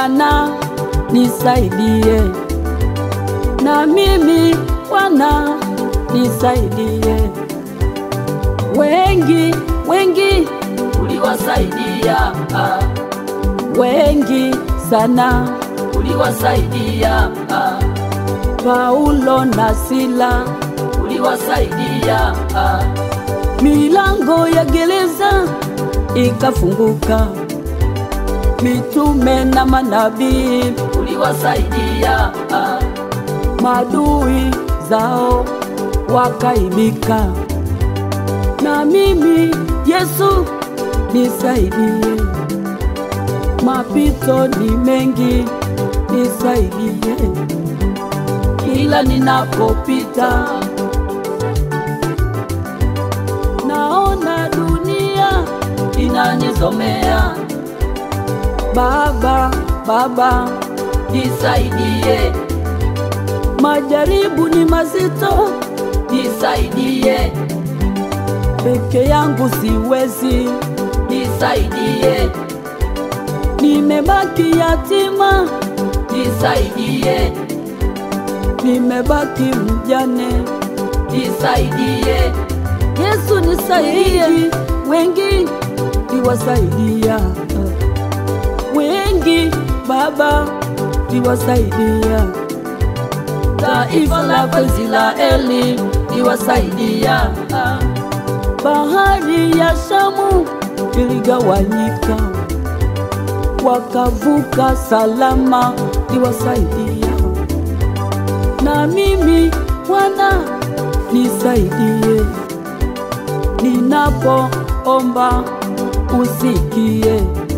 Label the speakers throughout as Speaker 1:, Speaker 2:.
Speaker 1: Bwana nisaidie, na mimi Bwana nisaidie. Wengi wengi
Speaker 2: uliwasaidia, ah,
Speaker 1: wengi sana,
Speaker 2: uliwasaidia, ah,
Speaker 1: Paulo na Sila,
Speaker 2: uliwasaidia, ah,
Speaker 1: milango ya gereza ikafunguka, mitume na manabii,
Speaker 2: uliwasaidia, ah,
Speaker 1: madui zao wakaibika. Na mimi Yesu nisaidie, mapito ni mengi, nisaidie kila ninapopita, naona dunia
Speaker 2: inanizomea,
Speaker 1: Baba, Baba,
Speaker 2: nisaidie,
Speaker 1: majaribu ni mazito,
Speaker 2: nisaidie,
Speaker 1: peke yangu siwezi,
Speaker 2: nisaidie,
Speaker 1: nimebaki yatima,
Speaker 2: nisaidie,
Speaker 1: nimebaki mjane.
Speaker 2: nisaidie,
Speaker 1: Yesu nisaidie, wengi niwasaidia, wengi Baba niwasaidia,
Speaker 2: taifa lako Israeli niwasaidia,
Speaker 1: bahari ya Shamu iligawanyika, wakavuka salama, niwasaidia, na mimi Bwana nisaidie, ninapoomba usikie,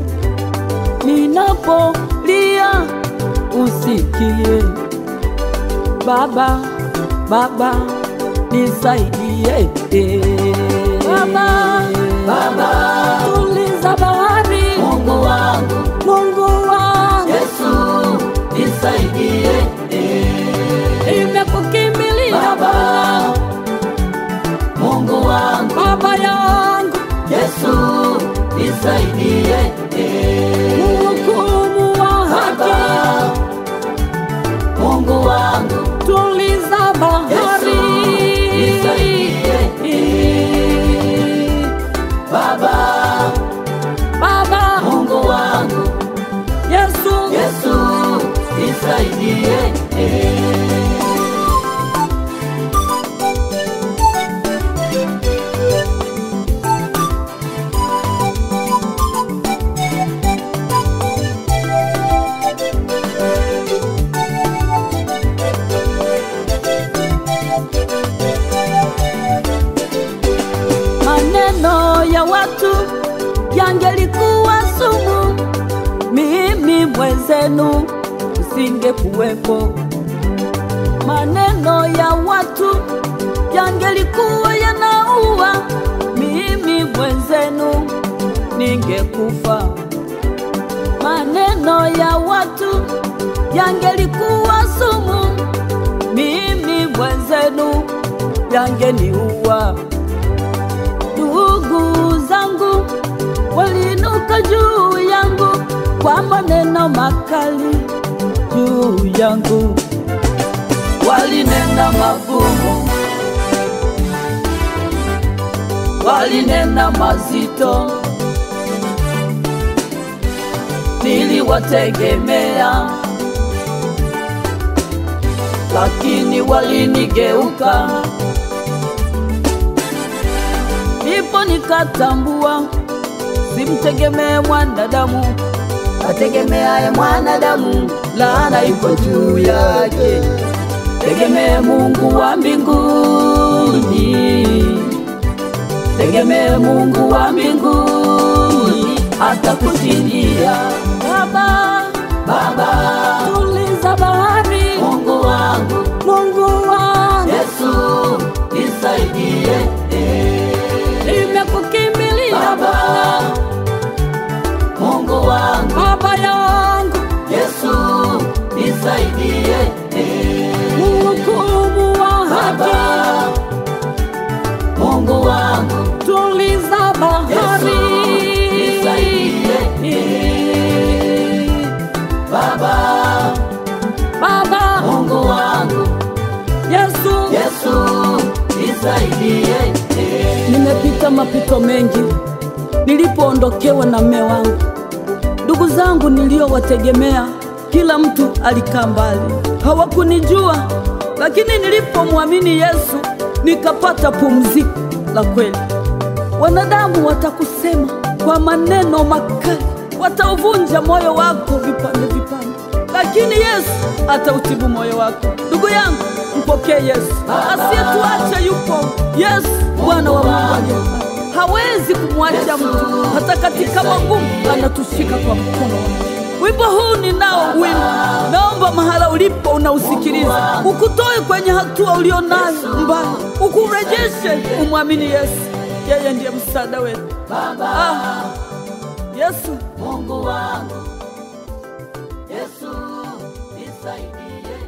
Speaker 1: ninapolia usikie. Baba, Baba nisaidie, Baba,
Speaker 2: Baba,
Speaker 1: tuliza bahari,
Speaker 2: Mungu wangu
Speaker 1: Mungu wangu,
Speaker 2: Yesu nisaidie,
Speaker 1: nimekukimbilia
Speaker 2: Baba, Mungu wangu
Speaker 1: Baba yangu,
Speaker 2: Yesu nisaidie,
Speaker 1: mhukumu wa
Speaker 2: Baba,
Speaker 1: haki,
Speaker 2: Mungu wangu
Speaker 1: tuliza bahari,
Speaker 2: Baba,
Speaker 1: Baba
Speaker 2: Mungu wangu
Speaker 1: Yesu,
Speaker 2: Yesu nisaidie,
Speaker 1: maneno ya watu yangelikuwa sumu, mimi mwenzenu nisingekuwepo. Maneno ya watu yangelikuwa yanaua, mimi mwenzenu ningekufa. Maneno ya watu yangelikuwa sumu, mimi mwenzenu yangeniua. Ndugu zangu waliinuka juu yangu kwa maneno makali juu yangu,
Speaker 2: walinena magumu, walinena mazito, niliwategemea, lakini walinigeuka.
Speaker 1: ndipo nikatambua simtegemee mwanadamu,
Speaker 2: Ategemeaye mwanadamu, laana iko juu yake. Tegemee Mungu wa mbinguni, tegemee Mungu wa mbinguni, atakushindia.
Speaker 1: Baba,
Speaker 2: Baba,
Speaker 1: tuliza bahari,
Speaker 2: Mungu wangu,
Speaker 1: Mungu wangu,
Speaker 2: Yesu nisaidie.
Speaker 1: nimekukimbilia
Speaker 2: Baba, Mungu wangu,
Speaker 1: Baba yangu,
Speaker 2: Yesu nisaidie.
Speaker 1: mhukumu wa haki,
Speaker 2: Baba, Mungu wangu,
Speaker 1: tuliza bahari,
Speaker 2: Yesu nisaidie.
Speaker 1: mapito mengi nilipoondokewa na mme wangu. Ndugu zangu niliowategemea, kila mtu alikaa mbali, hawakunijua. Lakini nilipomwamini Yesu nikapata pumziko la kweli. Wanadamu watakusema kwa maneno makali, watauvunja moyo wako vipande vipande, lakini Yesu atautibu moyo wako. Ndugu yangu, mpokee Yesu asiyetuacha. Yupo Yesu, Bwana wa Mungu aliye hai. hawezi kumwacha mtu, hata katika magumu anatushika kwa mkono wake. Wimbo huu ninao wimbo, naomba mahala ulipo unausikiliza, ukutoe kwenye hatua ulionayo mbaya, ukurejeshe, umwamini Yesu. Yeye ndiye msaada wetu. Ah, Yesu
Speaker 2: Mungu wangu, Yesu nisaidie.